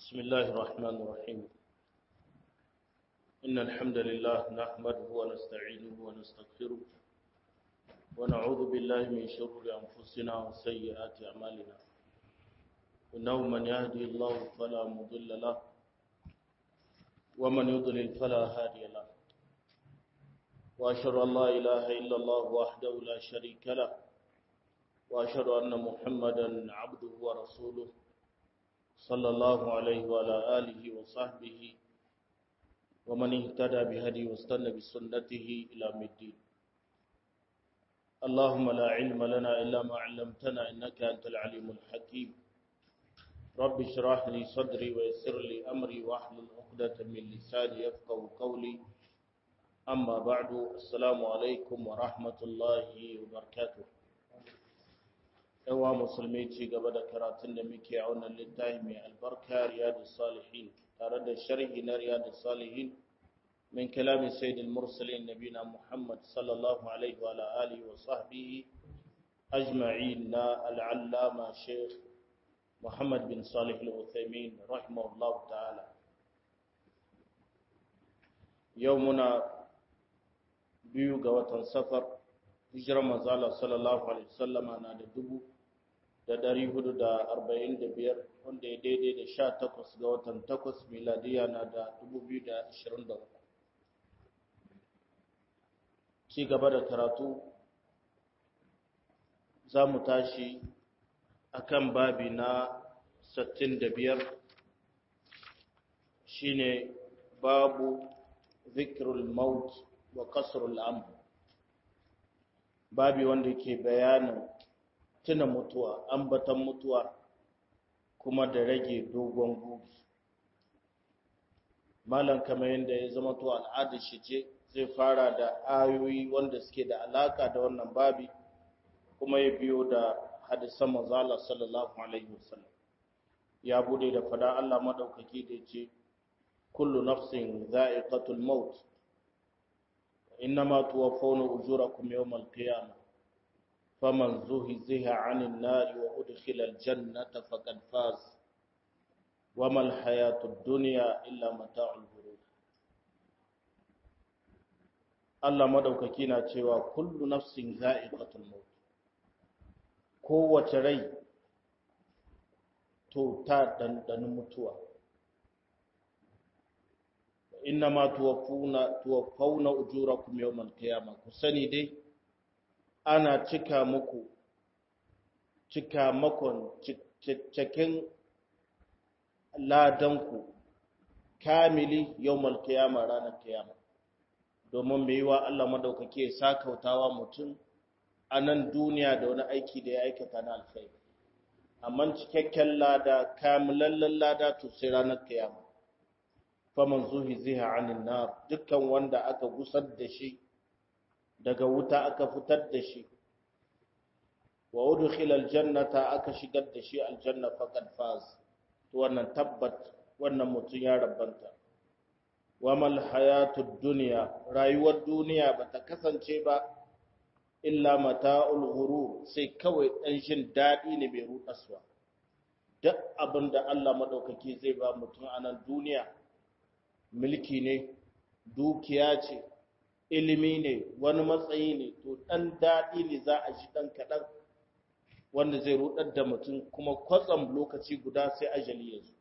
بسم الله الرحمن الرحيم إن الحمد لله نحمده ونستعينه ونستغفره ونعوذ بالله من شرور أنفسنا وسيئات أعمالنا إنه من يهدي الله فلا مضل له ومن يضلل فلا هادي له وأشهد أن لا إله إلا الله وحده لا شريك له وأشهد أن محمدا عبده ورسوله صلى الله عليه وعلى آله وصحبه ومن اهتدى بهدي واستنى بسنته إلى الدين اللهم لا علم لنا إلا ما علمتنا إنك أنت العليم الحكيم رب اشرح لي صدري ويسر لي أمري واحلل عقدة من لساني يفقه قولي أما بعد السلام عليكم ورحمة الله وبركاته yawa musulmi ci gaba da karatun da muke a wannan littafi mai albarka riyadu salihin tare da sharhi na riyadu salihin min kalamin sayyidul mursalin nabina muhammad sallallahu alaihi wa alihi wa sahbihi ajma'in na al'allama sheikh muhammad bin salih al-uthaymin rahimahullahu ta'ala yau muna biyu ga watan safar hijirar manzala sallallahu alaihi wasallama na da dubu da ɗari hudu da arba'in da biyar wanda ya daidai da sha takwas ga watan takwas miladiya na da dubu biyu da ashirin da uku ci gaba da karatu za mu tashi a kan babi na sittin da biyar shine babu zikirul maut wa kasrul amr babi wanda ke bayanin tuna mutuwa ambatan mutuwa kuma da rage dogon guri malam kamar yadda ya zama to al'adar shi ce zai fara da ayoyi wanda suke da alaka da wannan babi kuma ya biyo da hadisan manzala sallallahu alaihi wasallam ya bude da fada Allah madaukaki da yace kullu nafsin za'iqatul maut إنما توفون أجوركم يوم القيامة فمن زهزه عن النار وأدخل الجنة فقد فاز وما الحياة الدنيا إلا متاع الغرور Allah madaukaki na cewa kullu nafsin za'iqatul maut kowace rai to ta dandani mutuwa innama tuwaffuna tuwaffawna ujurakum yawmal qiyamah ku sani dai ana cika muku cika makon cikin ladanku kamili yawmal qiyamah ranar kiyama domin mai yiwa Allah madaukake ya sakautawa mutum a nan duniya da wani aiki da ya aikata na alkhairi amma cikakken lada kamilallen lada to sai ranar kiyama faman zuhi ziha anin nar dukkan wanda aka gusar da shi daga wuta aka fitar da shi wa udkhila aljannata aka shigar da shi aljanna faqad faz to wannan tabbat wannan mutun ya rabbanta wamal hayatud dunya rayuwar duniya bata kasance ba illa mata'ul ghurur sai kawai dan shin dadi ne mai rudaswa duk abinda Allah madaukaki zai ba mutum a nan duniya mulki ne dukiya ce ilimi ne wani matsayi ne to ɗan daɗi ne za a ji ɗan kaɗan wanda zai rudar da mutum kuma kwatsam lokaci guda sai ajali ya zo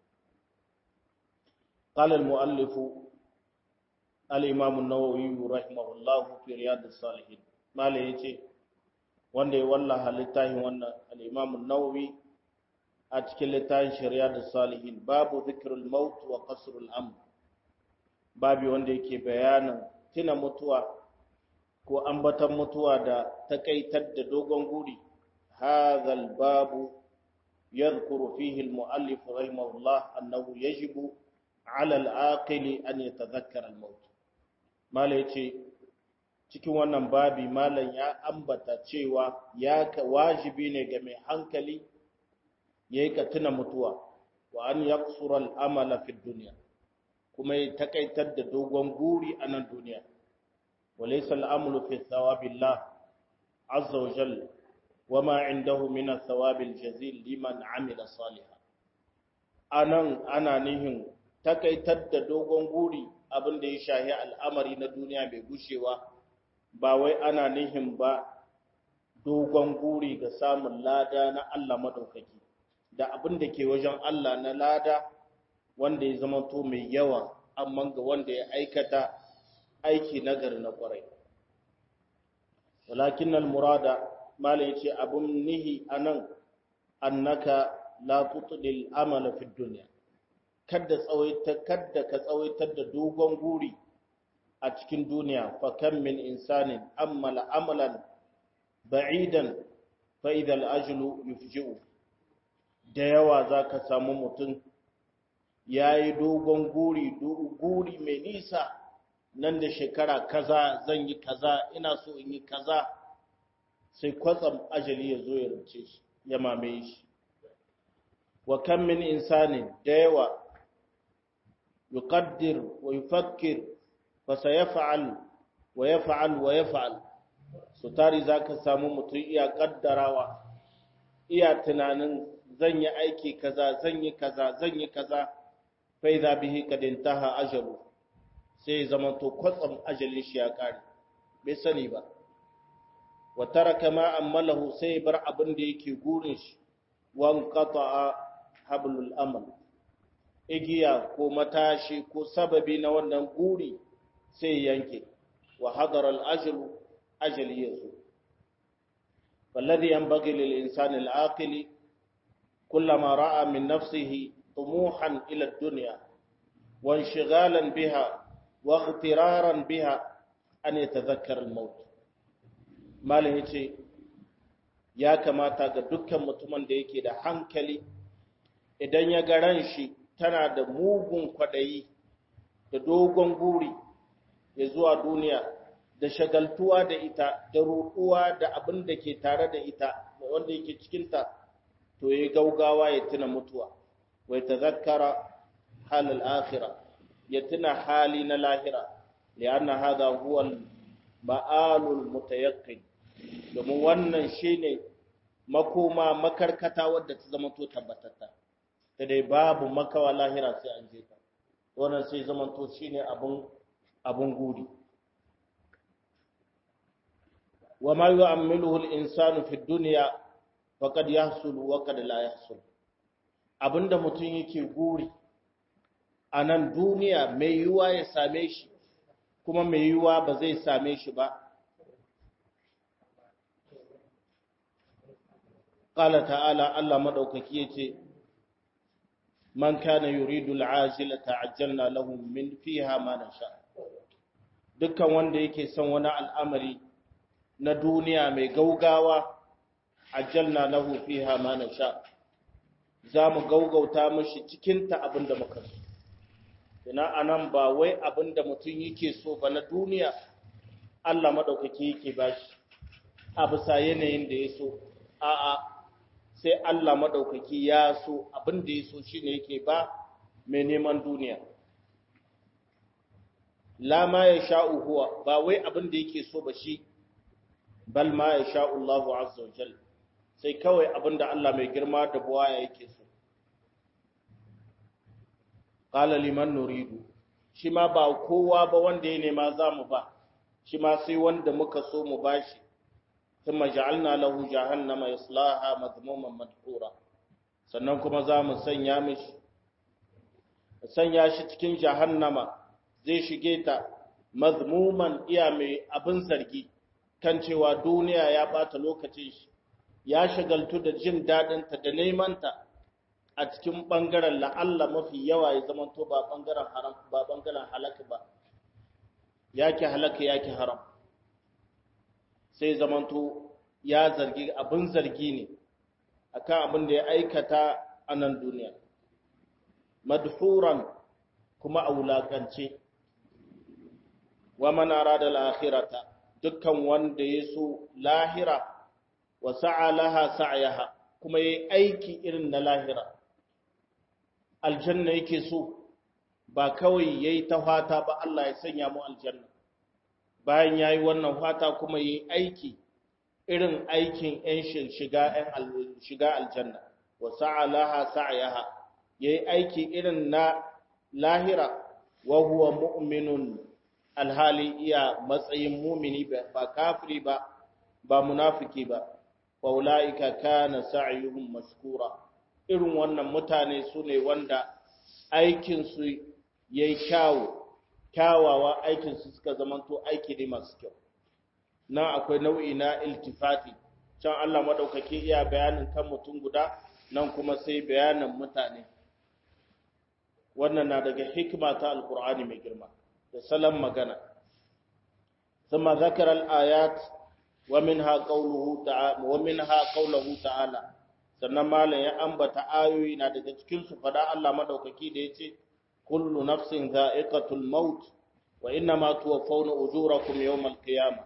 قال المؤلف الإمام النووي رحمه الله في رياض الصالحين ما yace wanda ya wallaha littafin wannan al-Imam an-Nawawi a cikin littafin Shari'at salihin babu zikrul maut wa qasrul amr babi wanda yake bayanin tuna mutuwa ko ambatan mutuwa da takaitar da dogon guri hadhal babu yadhkuru fihi al-muallif rahimahullah annahu yajibu ala al-aqili an yatadhakkara al-maut mala yace cikin wannan babi malan ya ambata cewa ya wajibi ne ga mai hankali yayi ka tuna mutuwa wa an yaqsura al-amala fi dunya kuma ya takaitar da dogon guri a nan duniya walaysa al'amru fi thawabillah azza wa jalla wama indahu min athawabil jazil liman amila salihan anan ana nihin takaitar da dogon guri abin da ya shahi al'amari na duniya mai gushewa ba wai ana nihin ba dogon guri ga samun lada na Allah maɗaukaki da abin da ke wajen Allah na lada wanda ya zama to mai yawa amma ga wanda ya aikata aiki nagari na ƙwarai walakin al-murada malai yace abun nihi anan annaka la tutdil amala fi dunya kada tsawaita kada ka tsawaitar da dogon guri a cikin duniya fa kam min insanin amala amalan ba'idan fa idha al-ajlu yufji'u da yawa zaka samu mutum yayi dogon guri guri mai nisa nan da shekara kaza zan yi kaza ina so in yi kaza sai kwatsam ajali ya zo ya rince shi ya mamaye shi wa kan min insanin da yawa yuqaddir wa yufakkir fa sayaf'al wa yaf'al wa yaf'al so tari zaka samu mutum iya kaddarawa iya tunanin zan yi aiki kaza zan yi kaza zan yi kaza fa idza bihi kad intaha ajalu sai zama to kwatsam ajalin shi ya kare bai sani ba wa taraka ma amalahu sai bar abin da yake gurin shi wan qata'a hablul amal igiya ko matashi ko sababi na wannan guri sai yanke wa hadara al ajlu ajali yazo والذي ينبغي للإنسان العاقل كلما رأى من نفسه طموحا إلى الدنيا وانشغالا بها واغترارا بها أن يتذكر الموت malin yace ya kamata ga dukkan mutumin da yake da hankali idan ya ga ran shi tana da mugun kwadayi da dogon guri ya zuwa duniya da shagaltuwa da ita da roƙuwa da abin da ke tare da ita da wanda yake cikinta to ya gaugawa ya tuna mutuwa wai tazakkara halal akhirah ya tuna hali na lahira lianna hadha huwa ma'alul mutayaqqin domin wannan shine makoma makarkata wadda ta zama to tabbatatta ta dai babu makawa lahira sai an je ta wannan sai zama to shine abun abun guri وما يعمله الإنسان في الدنيا فقد يحصل وقد لا يحصل abinda mutum yake guri a nan duniya mai yiwuwa ya same shi kuma mai yiwuwa ba zai same shi ba ƙala ta'ala Allah maɗaukaki ya ce man kana yuridu al'ajila ta'ajjalna lahu min fiha ma nasha dukkan wanda yake son wani al'amari na duniya mai gaugawa ajjalna lahu fiha ma nasha za mu gaugauta mashi cikinta abin da muka so ina anan ba wai abin da mutum yake so ba na duniya Allah maɗaukaki yake bashi a bisa yanayin da ya so a'a sai Allah maɗaukaki ya so abin da ya so shine yake ba mai neman duniya la ma ya sha'u huwa ba wai abin da yake so ba shi bal ma ya sha'u Allahu azza wa jalla sai kawai abinda Allah mai girma da buwaya yake so qala liman nuridu shi ma ba kowa ba wanda ya nema zamu ba shi ma sai wanda muka so mu bashi thumma ja'alna lahu jahannama yaslaha madhmuman madhura sannan kuma zamu sanya mishi sanya shi cikin jahannama zai shige ta madhmuman iya mai abin zargi kan cewa duniya ya bata lokacin shi ya shagaltu da jin daɗinta da nemanta a cikin ɓangaren la'alla mafi yawa ya zama to ba ɓangaren haram ba ɓangaren halaka ba yake halaka yake haram sai zaman to ya zargi abin zargi ne akan abin da ya aikata a nan duniya madhuran kuma a wulaƙance wa man arada al-akhirata dukkan wanda ya so lahira wa sa'a laha sa'yaha kuma yayi aiki irin na lahira aljanna yake so ba kawai yayi ta fata ba Allah ya sanya mu aljanna bayan yayi wannan fata kuma yayi aiki irin aikin ɗan shiga ɗan shiga aljanna wa sa'a laha sa'yaha yayi aiki irin na lahira wa huwa mu'minun alhali iya matsayin mumini ba kafiri ba ba munafiki ba wa ulaika kana sa'yuhum mashkura irin wannan mutane su ne wanda aikin su yayi kyawu kyawawa aikin su suka zamanto aiki ne masu kyau nan akwai nau'i na iltifati can Allah madaukake iya bayanin kan mutum guda nan kuma sai bayanin mutane wannan na daga hikima ta alkur'ani mai girma da salon magana ثم ذكر الآيات ومنها قوله تعالى ومنها قوله تعالى sannan malam ya ambata ayoyi na daga cikin su fada Allah madaukaki da yace kullu nafsin dha'iqatul maut wa inna ma tuwaffawna ujurakum yawmal qiyamah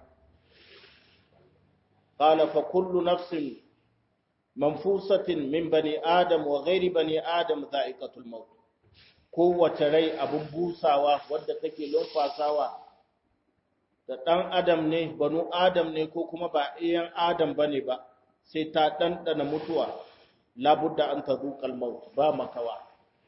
qala fa kullu nafsin manfusatin min bani adam wa ghairi bani adam dha'iqatul maut kowace rai abun busawa wadda take lumfasawa da ɗan adam ne banu adam ne ko kuma ba iyan adam ba ne ba sai ta ɗanɗana mutuwa labudda an ta zuƙal maut ba makawa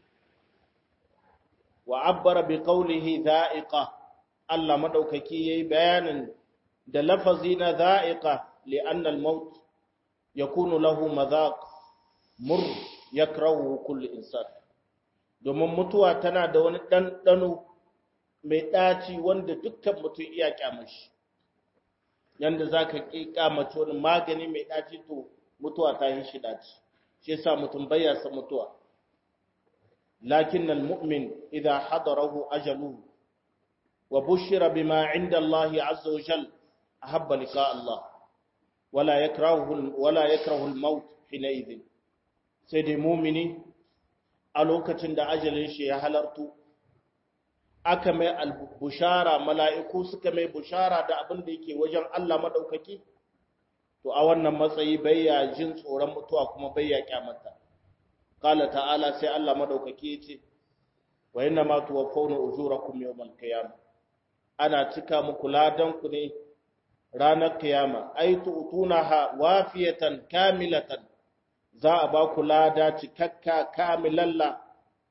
wa abbara bi qawlihi dha'iqa Allah madaukaki yayi bayanin da lafazi na dha'iqa li'anna al-maut yakunu lahu madhaq mur yakrahu kullu insan domin mutuwa tana da wani ɗanɗano mai ɗaci wanda dukkan mutum iya kyamashi yanda za ka kyamaci wani magani mai ɗaci to mutuwa ta yi shi ɗaci shi yasa mutum baya san mutuwa lakin mu'min idan hadarahu ajaluhu wa bushira bima inda Allah azza wa jal ahabba liqa Allah wala yakrahu wala yakrahu al-maut hina idhin sai dai mu'mini a lokacin da ajalin shi ya halartu aka mai bushara mala'iku suka mai bushara da abin da yake wajen Allah maɗaukaki, to a wannan matsayi bayya jin tsoron mutuwa kuma bayya kyamata. Kala ta'ala sai Allah maɗaukaki ya ce, wa yana ma tuwa fauna ujura kuma yau malkayama, ana cika muku ladanku ne ranar kiyama, ai tutuna ha wafiyatan kamilatan za a ba ku lada cikakka kamilalla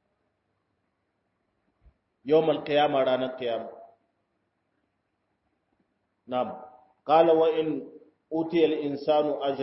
يوم القيامة رانا القيامة نعم قال وإن أوتي الإنسان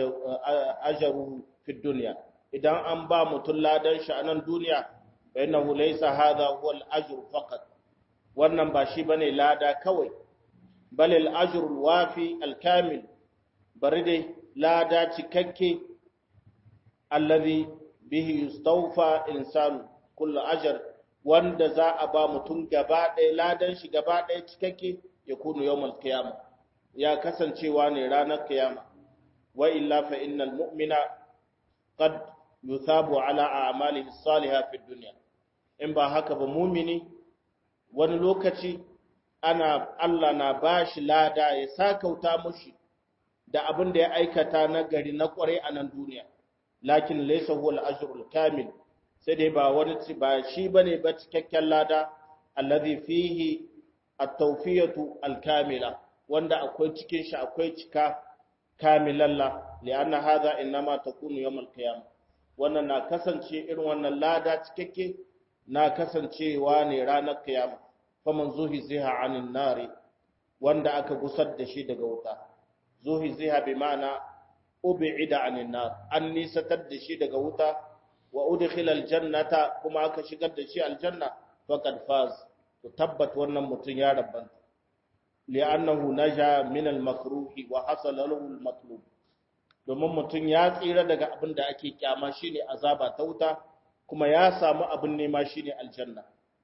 أجره في الدنيا إذا أنبا متلا دان شأن الدنيا فإنه ليس هذا هو الأجر فقط wannan ba shi bane lada kawai bal al ajr al wafi al kamil bari dai lada cikakke alladhi bihi yustawfa insanu kullu ajr wanda za a ba mutum gaba ɗaya ladan shi gaba ɗaya cikakke ya kunu yawmal qiyama ya kasancewa ne ranar kiyama wa illa fa innal mu'mina qad yuthabu ala a'malihi salihah fi dunya in ba haka ba mu'mini wani lokaci ana Allah na bashi lada ya sakauta mushi da abin da ya aikata na gari na kware a nan duniya lakin laysa huwa al-ajrul kamil sai dai ba wani ba shi bane ba cikakken lada allazi fihi at-tawfiyatu al-kamila wanda akwai cikin shi akwai cika kamilalla li'anna hadha inma takunu yawm al-qiyam wannan na kasance irin wannan lada cikakke na kasancewa ne ranar kiyama faman zuhi ziha anin nari wanda aka gusar da shi daga wuta zuhi ziha bi ma'ana ub'ida anin nar an nisatar da shi daga wuta wa udkhila aljannata kuma aka shigar da shi aljanna faqad faz to tabbat wannan mutun ya rabbanta li'annahu naja min almakruhi wa hasala lahu almatlub domin mutun ya tsira daga abin da ake kyama shine azaba ta wuta kuma ya samu abin nema shine aljanna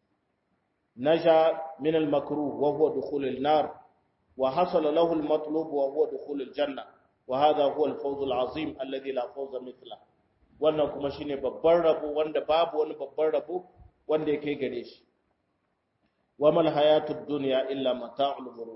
naja min almakruh wa huwa dukhul alnar wa hasala lahu almatlub wa huwa dukhul aljanna wa hadha huwa alfawz alazim alladhi la fawza mithlahu wannan kuma shine babban rabo wanda babu wani babban rabo wanda ya kai gare shi wa mal hayatud dunya illa mata'ul ghurur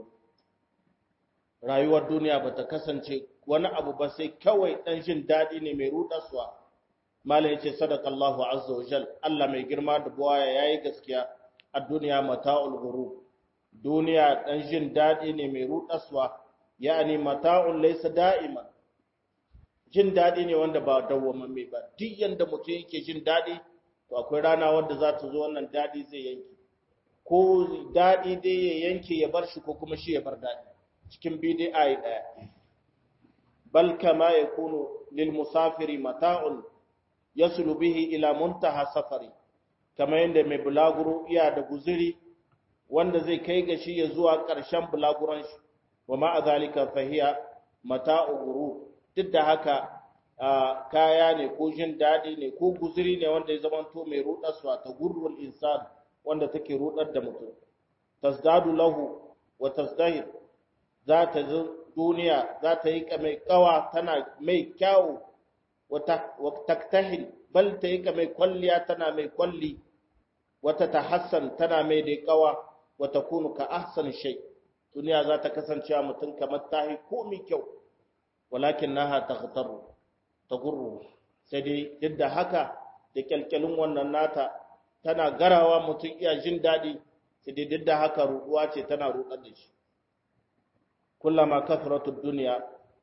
rayuwar duniya bata kasance wani abu ba sai kawai dan jin dadi ne mai rudarsuwa mala yace sadaqallahu azza wa jal Allah mai girma da buwaya yayi gaskiya a duniya mata'ul ghurur duniya dan jin dadi ne mai rudarsuwa yani mata'un laysa da'iman jin daɗi ne wanda ba dawwamamme ba duk yanda mutum yake jin daɗi to akwai rana wadda za ta zo wannan dadi zai yanke ko dadi dai ya yanke ya bar shi ko kuma shi ya bar dadi cikin bidai ayi daya bal kama yakunu lil musafiri mata'un yasulu bihi ila muntaha safari kamar yadda mai bulaguro iya da guziri wanda zai kai ga shi ya zuwa ƙarshen bulaguron shi wa ma'a zalika fahiya mata'u guru duk da haka kaya ne ko jin daɗi ne ko guziri ne wanda ya zamanto mai rudarsa ta gurrul insan wanda take rudar da mutum tasdadu lahu wa tasdahir za ta duniya za ta yi mai kawa tana mai kyawu wa taktahil bal ta yi mai kwalliya tana mai kwalli wata tahassan tana mai da kawa wa takunu ka ahsan shay duniya za ta kasance a mutum kamar tahi komi kyau walakin naha taghtaru tagurru sai dai duk da haka da kyalkyalin wannan nata tana garawa mutum iya jin daɗi sai dai duk da haka ruɗuwa ce tana ruɗar da shi kullama kathratu dunya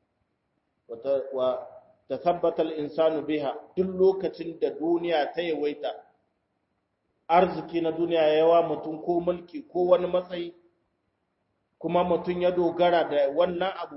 wa tathabbata al-insanu biha duk lokacin da duniya ta yawaita arziki na duniya yawa mutum ko mulki ko wani matsayi kuma mutum ya dogara da wannan abu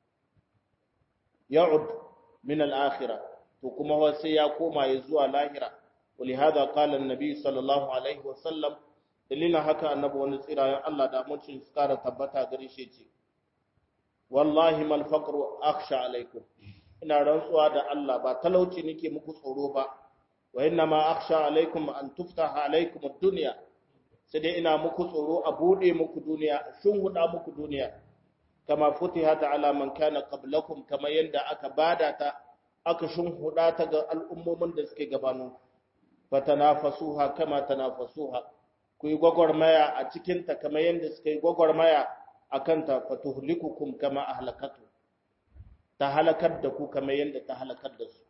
ya'ud min al-akhirah to kuma sai ya koma ya zuwa lahira ولهذا قال النبي صلى الله عليه وسلم dalilin haka annabi wani tsirayen Allah da mutum su kara tabbata gare shi ce wallahi mal faqru akhsha alaikum ina rantsuwa da Allah ba talauci nake muku tsoro ba wa inna ma akhsha alaikum an tuftaha alaikum ad-dunya sai dai ina muku tsoro a bude muku duniya shin huda muku duniya kama futihat ala man kana qablakum kama yanda aka bada ta aka shin huda ta ga al'ummomin da suke gabanin fatanafasuha kama tanafasuha ku yi gwagwarmaya a cikinta kamar yadda suka yi gwagwarmaya a kanta fatuhlikukum kama ahlakatu ta halakar da ku kamar yadda ta halakar da su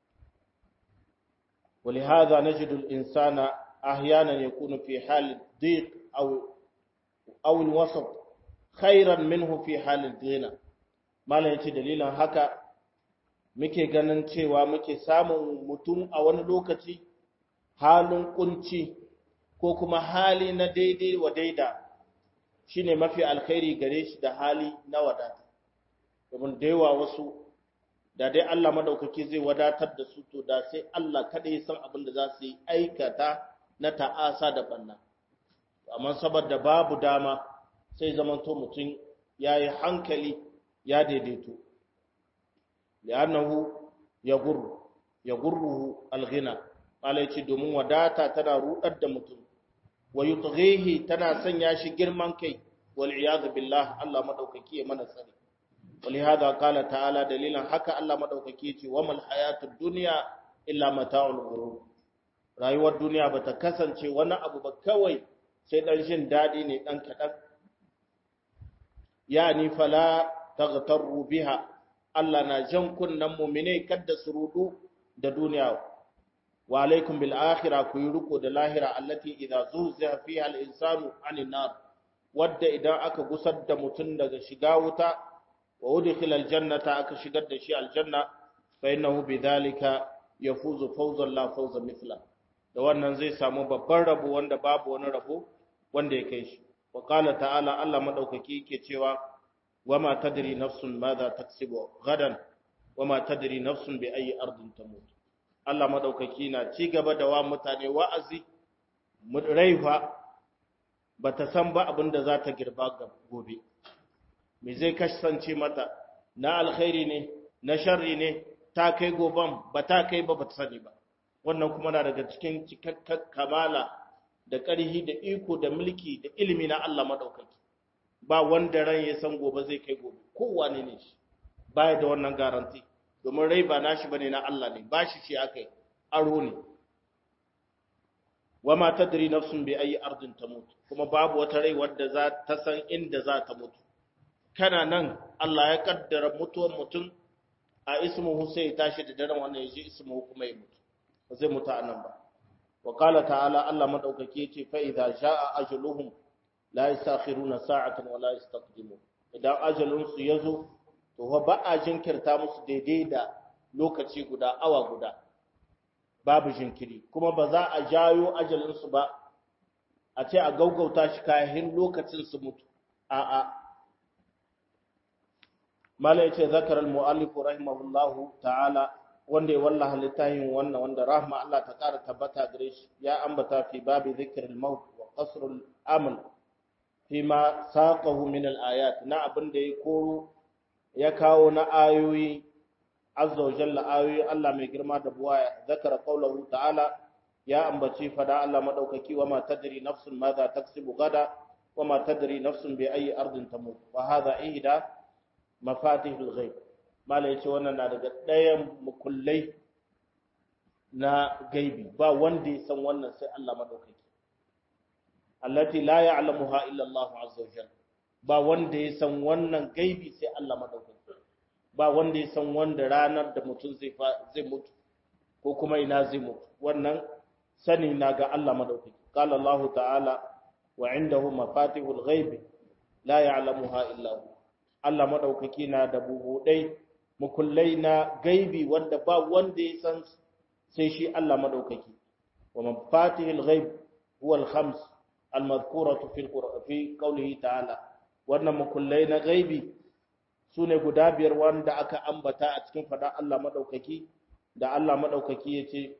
ولهذا نجد الإنسان أحيانا يكون في حال الضيق أو أو الوسط خيرا منه في حال الغنى ما لا يتي دليلا haka muke ganin cewa muke samun mutum a wani lokaci halin kunci ko kuma hali na daidai wa daida shine mafi alkhairi gare shi da hali na wadata domin da yawa wasu da dai Allah madaukaki zai wadatar da su to da sai Allah kada ya san abin da za su yi aikata na ta'asa da banna amma saboda babu dama sai zamanto mutum ya yi hankali ya daidaito li'annahu yagurru yagurruhu alghina malai ce domin wadata tana rudar da mutum wa yutghihi tana sanya shi girman kai wal iyad billah Allah madaukaki ya mana tsari ولهذا قال تعالى دليلا haka Allah madaukaki ce wa mal hayatud dunya illa mata'ul ghurur rayuwar duniya bata kasance wani abu ba kawai sai dan jin dadi ne dan kadan yani fala taghtaru biha Allah na jan kunnan mu'mine kadda su rudu da duniya wa alaikum bil akhirah ku yi riko da lahira allati idza zuziha fiha al insanu anin nar wadda idan aka gusar da mutun daga shiga wuta wa udkhila al jannata aka shigar da shi aljanna fa innahu bidhalika yafuzu fawzan la fawza mithla da wannan zai samu babban rabo wanda babu wani rabo wanda ya kai shi wa qala ta'ala Allah madaukaki yake cewa wama tadri nafsun madha taksibu gadan wama tadri nafsun bi ayi ardin tamut Allah madaukaki na ci gaba da wa mutane wa'azi raifa bata san ba abin da za ta girba gobe me zai kasance mata na alkhairi ne na sharri ne ta kai goban ba ta kai ba ba ta sani ba wannan kuma na daga cikin cikakken kamala da ƙarhi da iko da mulki da ilimi na Allah madaukaki ba wanda ran ya san gobe zai kai gobe kowane ne shi baya da wannan garanti domin rai ba nashi bane na Allah ne ba shi shi akai aro ne wama tadri nafsun bi ayi ardin tamut kuma babu wata rai wadda za ta san inda za ta mutu kana nan Allah ya kaddara mutuwar mutum a ismuhu sai ya tashi da daren wannan yaji ismuhu kuma ya mutu ba zai mutu anan ba wa qala ta'ala Allah madaukake yace fa idza jaa ajaluhum la yastakhiruna sa'atan wa la yastaqdimun idan ajalun su yazo to ba a jinkirta musu daidai da lokaci guda awa guda babu jinkiri kuma ba za a jayo ajalinsu ba a ce a gaugauta shi kayan lokacin su mutu a'a mala yace zakar al-mu'allif rahimahullahu ta'ala wanda ya wallaha littafin wannan wanda rahma Allah ta kara tabbata gare shi ya ambata fi babi zikr al-maut wa qasr al-amal fima saqahu min al-ayat na abin da ya koro ya kawo na ayoyi azza wa jalla ayoyi Allah mai girma da buwaya zakara qawluhu ta'ala ya ambaci fada Allah madaukaki wa ma tadri nafsun madha taksibu gada wa ma tadri nafsun bi ayi ardin tamut wa hadha ihda mafatihul ghaib mala yace wannan na daga ɗayan mukullai na gaibi ba wanda ya san wannan sai Allah madaukaki allati la ya'lamuha illa Allah azza wa jalla ba wanda ya san wannan gaibi sai Allah madaukaki ba wanda ya san wanda ranar da mutum zai zai mutu ko kuma ina zai mutu wannan sani na ga Allah madaukaki qala Allah ta'ala wa indahu mafatihul ghaib la ya'lamuha illa hu Allah madaukaki na da bubudai mukullai na gaibi wanda ba wanda ya san sai shi Allah madaukaki wa mafatihul ghaib huwa al-khams al-madhkuratu fi fi qawlihi ta'ala wannan mukullai na gaibi sune guda biyar wanda aka ambata a cikin fada Allah madaukaki da Allah madaukaki yace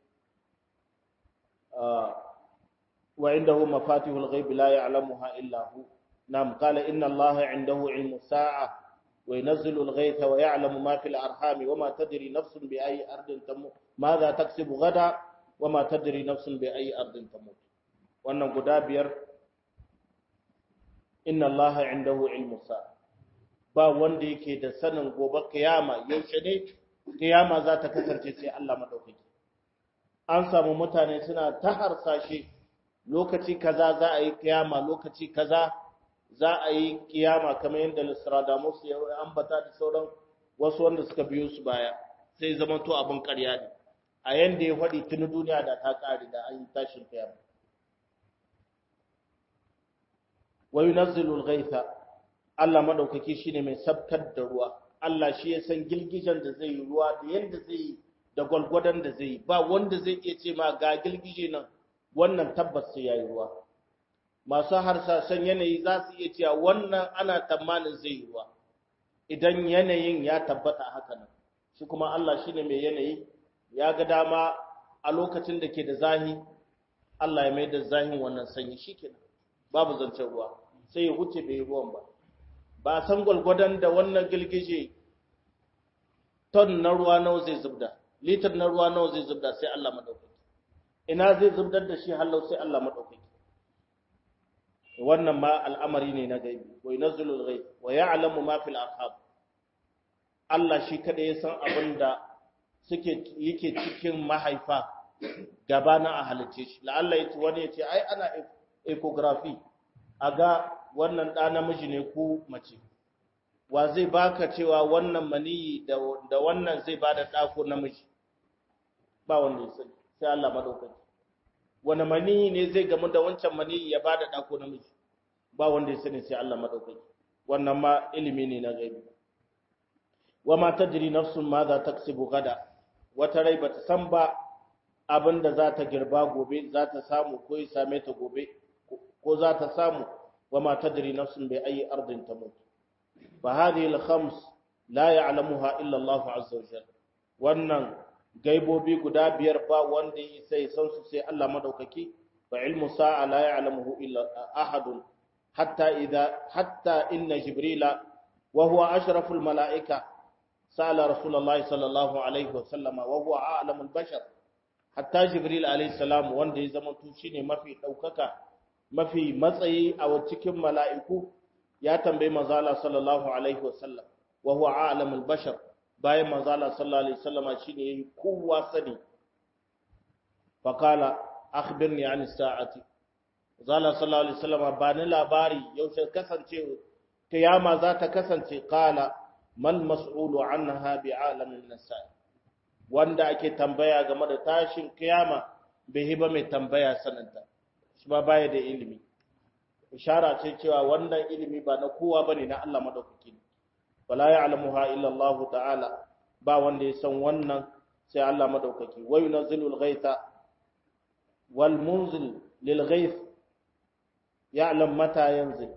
وعنده مفاتيح الغيب لا يعلمها إلا هو نعم قال إن الله عنده علم الساعة وينزل الغيث ويعلم ما في الأرحام وما تدري نفس بأي أرض تموت ماذا تكسب غدا وما تدري نفس بأي أرض تموت وأن قدابير إن الله عنده علم الساعة ba wanda yake da sanin gobe kiyama yaushe ne kiyama za ta kasance sai Allah madaukaki an samu mutane suna ta harsashe lokaci kaza za a yi kiyama lokaci kaza za a yi kiyama kamar yadda Nostradamus ya ambata da sauran wasu wanda suka biyo su baya sai zama to abin ƙarya ne a yanda ya faɗi tuni duniya da ta ƙare da an yi tashin kiyama wa yunazzilul ghaitha Allah madaukaki shine mai sabkar da ruwa Allah shi ya san gilgijan da zai yi ruwa da yanda zai yi da gwalgwadon da zai yi ba wanda zai iya ce ma ga gilgije nan wannan tabbas sai yayi ruwa masu harsashen yanayi za su iya cewa wannan ana tamanin zai yi ruwa idan yanayin ya tabbata haka nan shi kuma Allah shine mai yanayi ya ga dama a lokacin da ke da zahi Allah ya mai da zahin wannan sanyi shikenan babu zancen ruwa sai ya huce bai ruwan ba ba san gwalgwadon da wannan gilgije ton na ruwa nawa zai zubda litar na ruwa nawa zai zubda sai Allah madaukaki ina zai zubdar da shi hallau sai Allah madaukaki wannan ma al'amari ne na gaibi wa yunazzilul ghaib wa ya'lamu ma fil arham Allah shi kada ya san abin da suke yake cikin mahaifa gabana a halice shi la'alla yace wani yace ai ana ecography aga wannan da namiji ne ko mace wa zai baka cewa wannan maniyi da wannan zai bada da ko namiji ba wanda ya sani sai Allah madaukaki wani maniyi ne zai gamu da wancan maniyi ya bada da ko namiji ba wanda ya sani sai Allah madaukaki wannan ma ilimi ne na gaibi wa ma tadri nafsun ma za taksibu gada wata rai bata san ba abin da za ta girba gobe za ta samu ko ya same ta gobe ko za ta samu wa ma tadri nafsun bi ayi ardin tamut fa hadhihi al khams la ya'lamuha illa Allah azza wa jalla wannan gaibobi guda biyar ba wanda ya sai san su sai Allah madaukaki fa ilmu sa'a la ya'lamuhu illa ahad hatta idha hatta inna jibrila wa huwa ashraful malaika sa'ala rasulullahi sallallahu alaihi wa sallama wa huwa a'lamul bashar hatta jibril alaihi salam wanda ya zama to shine mafi daukaka mafi matsayi a cikin mala'iku ya tambayi manzo Allah sallallahu alaihi wa sallam wa huwa a'lamul bashar bayan manzo Allah sallallahu alaihi wasallama shine yayi kowa sani fa kala akhbirni an sa'ati manzo Allah sallallahu alaihi wasallama ba ni labari yaushe kasance kiyama za ta kasance kala mal mas'ulu anha bi'alamin nasa wanda ake tambaya game da tashin kiyama bai hiba mai tambaya sananta shi ba baya da ilimi ishara ce cewa wannan ilimi ba na kowa bane na Allah madaukaki ne wala ya'lamuha illa Allah ta'ala ba wanda ya san wannan sai Allah madaukaki wa yunazzilul ghaitha wal munzil lil ghaith ya'lam mata yanzil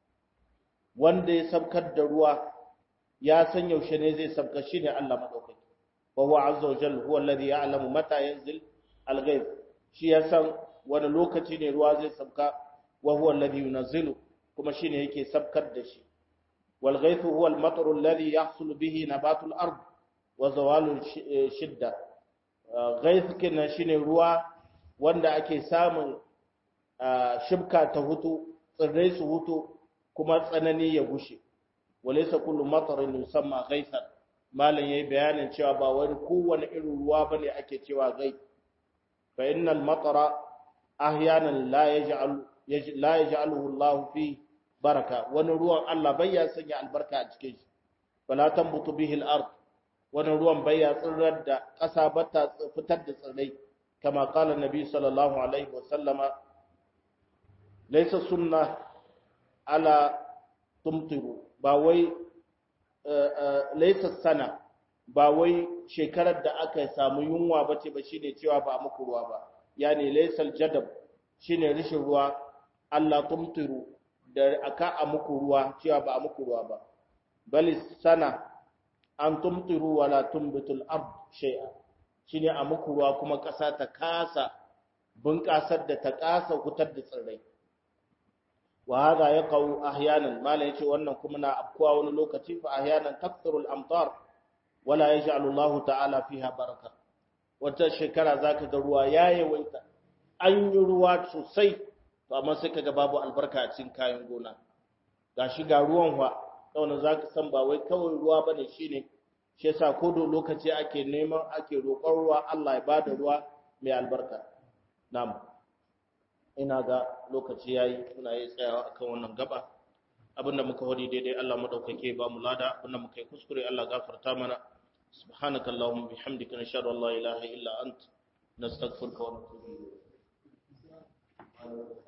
wanda ya sabkar da ruwa ya san yaushe ne zai sabka shine Allah madaukaki wa huwa azza wa jalla huwa alladhi ya'lamu mata yanzil al ghaith shi ya san wani lokaci ne ruwa zai sabka wa huwa alladhi yunazzilu kuma shine yake sabkar da shi wal ghaythu huwa al matru alladhi yahsul bihi nabatu al ard wa zawalu shidda ghayth kenan shine ruwa wanda ake samun shibka ta hutu tsirrai su hutu kuma tsanani ya gushe walaysa kullu matarin yusamma ghaythan malan yayi bayanin cewa ba wani kowane irin ruwa bane ake cewa ghayth fa innal matara ahyanan la yaj'al la yaj'aluhu Allah fi baraka wani ruwan Allah bai ya sanya albarka a cikin shi fala tambutu bihi al-ard wani ruwan bai ya tsirrar da ƙasa ba ta fitar da tsirrai kama qala nabi sallallahu alaihi wa sallama laysa sunna ala tumtiru ba wai laysa sana ba wai shekarar da aka samu yunwa bace ba shine cewa ba muku ruwa ba yani laysal jadab shine rishin ruwa Allah tumtiru da aka a muku ruwa cewa ba a muku ruwa ba bal sana an tumtiru wala tumbitul ard shay'a shine a muku ruwa kuma ƙasa ta kasa bunƙasar da ta kasa hutar da tsirrai wa hada yaqau ahyanan mala yace wannan kuma na afkuwa wani lokaci fa ahyanan takthuru al-amtar wala yaj'alu Allah ta'ala fiha baraka wata shekara zaka ga ruwa ya yawaita an yi ruwa sosai to amma sai kaga babu albarka a cikin kayan gona gashi ga ruwan fa saboda zaka san ba wai kawai ruwa bane shine shi yasa ko do lokaci ake neman ake roƙon ruwa Allah ya bada ruwa mai albarka na'am ina ga lokaci yayi muna yi tsayawa akan wannan gaba abinda muka wadi daidai Allah madaukake ba mu lada abinda muka yi kuskure Allah gafarta mana subhanaka allahumma bihamdika nashhadu an la ilaha illa ant nastaghfiruka wa natubu ilayk